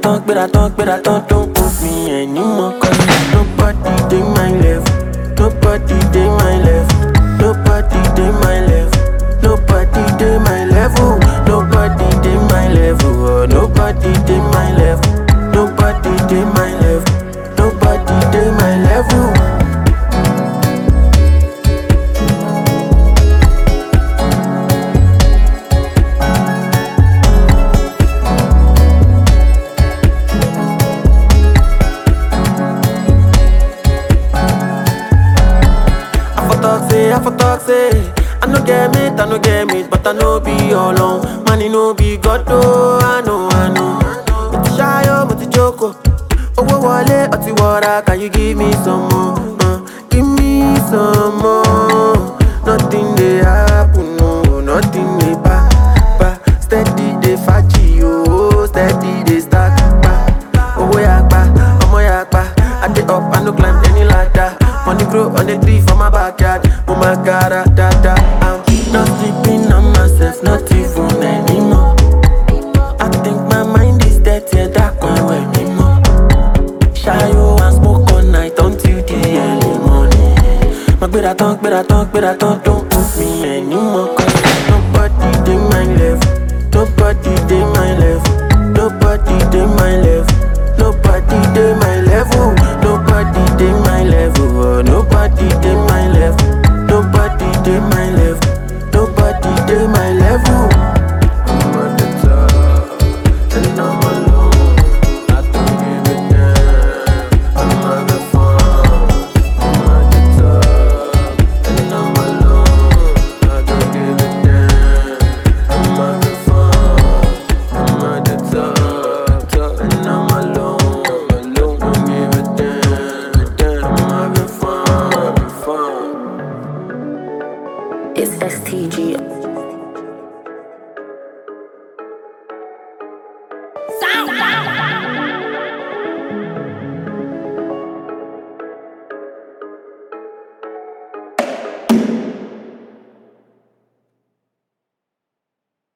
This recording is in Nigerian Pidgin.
tán, gbéra tán, gbéra tán, don't put me anymore. Cause nobody dey my level, nobody dey my level, nobody dey my level, nobody dey my level, nobody dey my level, oh, nobody dey my level, nobody dey my level, nobody dey my level. I for talk say, I for talk say I no get it, I no get it, but I no be alone Money no be God, oh, I know, I know Mo ti ṣayọ̀, mo ti jókòó Owó wọlé, ọtí wọra, can you give me some more? Uh, give me some more Nothing dey happen, no, nothing dey pa, pa Steady dey faji, oh, steady dey stack, pa Owó yapa, ọmọ yapa I dey up, I no climb any ladder Money grow on the tree for my backyard Oh my god, ah, da da I'm not sleeping on myself, not even anymore I think my mind is dead, yeah, that can't wait anymore Shayo and smoke all night until the early morning My gbéra tán, gbéra tán, gbéra tán Don't put me anymore